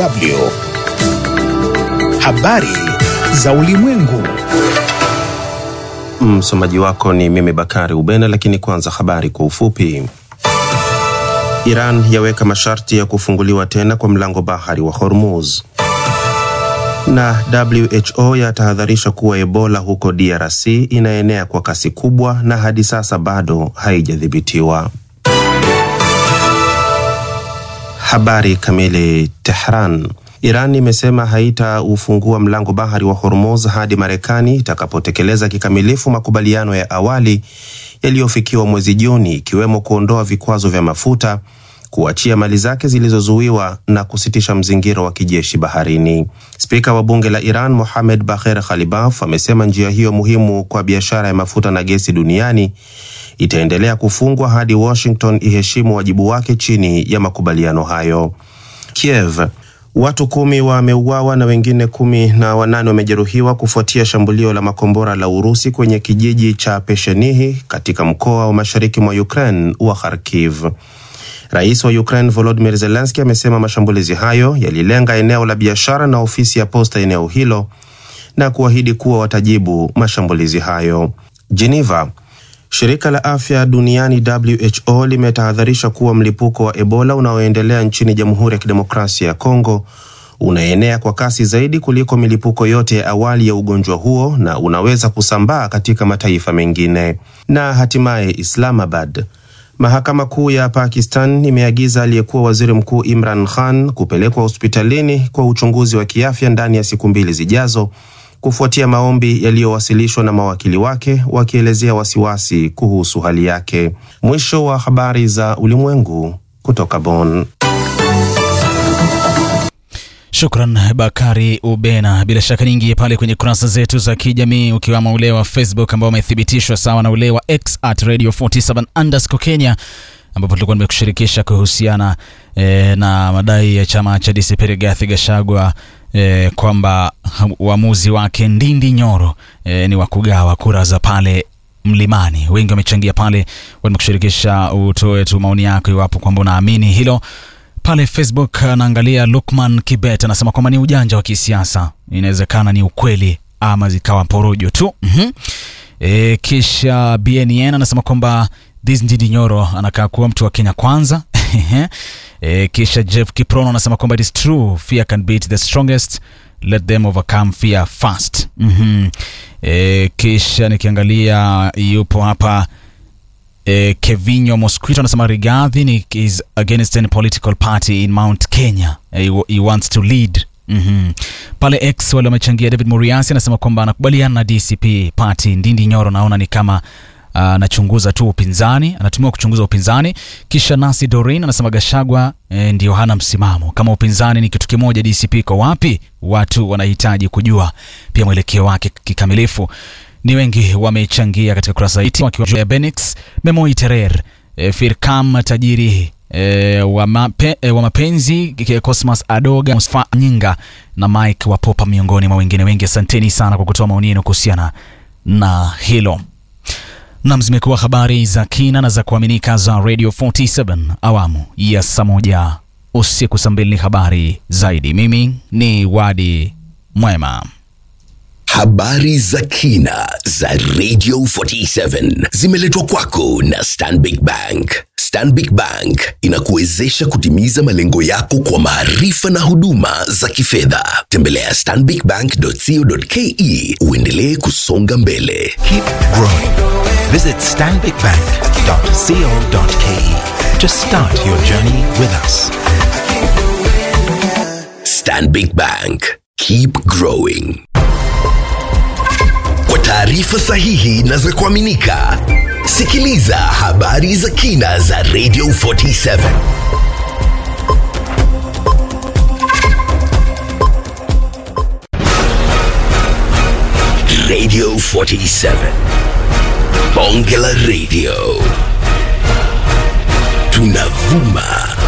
DW. Habari za ulimwengu. Msomaji wako ni mimi Bakari Ubena, lakini kwanza habari kwa ufupi. Iran yaweka masharti ya kufunguliwa tena kwa mlango bahari wa Hormuz, na WHO yatahadharisha kuwa Ebola huko DRC inaenea kwa kasi kubwa na hadi sasa bado haijadhibitiwa. Habari kamili. Tehran. Iran imesema haitaufungua mlango bahari wa Hormuz hadi Marekani itakapotekeleza kikamilifu makubaliano ya awali yaliyofikiwa mwezi Juni, ikiwemo kuondoa vikwazo vya mafuta, kuachia mali zake zilizozuiwa na kusitisha mzingiro wa kijeshi baharini. Spika wa bunge la Iran Mohamed Bagher Khalibaf amesema njia hiyo muhimu kwa biashara ya mafuta na gesi duniani itaendelea kufungwa hadi Washington iheshimu wajibu wake chini ya makubaliano hayo. Kiev Watu kumi wameuawa na wengine kumi na wanane wamejeruhiwa kufuatia shambulio la makombora la Urusi kwenye kijiji cha Peshenihi katika mkoa wa mashariki mwa Ukraine wa Kharkiv. Rais wa Ukraine Volodymyr Zelensky amesema mashambulizi hayo yalilenga eneo la biashara na ofisi ya posta eneo hilo na kuahidi kuwa watajibu mashambulizi hayo. Geneva Shirika la afya duniani WHO limetahadharisha kuwa mlipuko wa Ebola unaoendelea nchini Jamhuri ya Kidemokrasia ya Kongo unaenea kwa kasi zaidi kuliko milipuko yote ya awali ya ugonjwa huo na unaweza kusambaa katika mataifa mengine. Na hatimaye Islamabad, mahakama kuu ya Pakistan imeagiza aliyekuwa waziri mkuu Imran Khan kupelekwa hospitalini kwa uchunguzi wa kiafya ndani ya siku mbili zijazo kufuatia maombi yaliyowasilishwa na mawakili wake wakielezea wasiwasi kuhusu hali yake. Mwisho wa habari za ulimwengu kutoka Bonn. Shukran Bakari Ubena. Bila shaka nyingi pale kwenye kurasa zetu za kijamii ukiwamo ule wa Facebook ambao umethibitishwa sawa na ule wa X at radio 47 underscore Kenya ambapo tulikuwa nimekushirikisha kuhusiana e, na madai ya chama cha DCP Rigathi Gachagua e, kwamba uamuzi wake Ndindi Nyoro e, ni wa kugawa kura za pale Mlimani. Wengi wamechangia pale, wamekushirikisha utoe tu maoni yako iwapo kwamba unaamini hilo. Pale Facebook anaangalia Lukman Kibet anasema kwamba ni ujanja wa kisiasa, inawezekana ni ukweli ama zikawa porojo tu. mm -hmm. E, kisha BNN anasema kwamba this Ndindi Nyoro anakaa kuwa mtu wa Kenya kwanza. E, kisha Jeff Kiprono anasema kwamba it is true fear can beat the strongest let them overcome fear fast. mm -hmm. E, kisha nikiangalia yupo hapa e, Kevinyo Mosquito anasema Rigathi ni is against any political party in Mount Kenya e, he wants to lead mm -hmm. Pale X wale wamechangia. David Muriasi anasema kwamba anakubaliana na DCP party. Ndindi Nyoro naona ni kama anachunguza uh, tu upinzani, anatumiwa kuchunguza upinzani. Kisha Nasi Dorin anasema Gashagwa e, ndio hana msimamo. Kama upinzani ni kitu kimoja, DCP iko wapi? Watu wanahitaji kujua pia mwelekeo wake kikamilifu. Ni wengi wamechangia katika kurasa hii wakiwa Benix Memoi Terer e, Firkam tajiri e, wa, mape, e, wa mapenzi Cosmas Adoga Musfa Nyinga na Mike Wapopa miongoni mwa wengine wengi. Asanteni sana kwa kutoa maoni yenu kuhusiana na hilo. Nam, zimekuwa habari za kina na za kuaminika za Radio 47 awamu ya saa moja usiku saa mbili. Ni habari zaidi. Mimi ni Wadi Mwema. Habari za kina za Radio 47 zimeletwa kwako na Stanbic Bank. Stanbic Bank inakuwezesha kutimiza malengo yako kwa maarifa na huduma za kifedha. Tembelea stanbicbank.co.ke uendelee kusonga mbele. Keep growing. Visit stanbicbank.co.ke to start your journey with us. Stanbic Bank. Keep growing. Kwa taarifa sahihi na za kuaminika, sikiliza habari za kina za Radio 47. Radio 47. Bonge la Radio. Tunavuma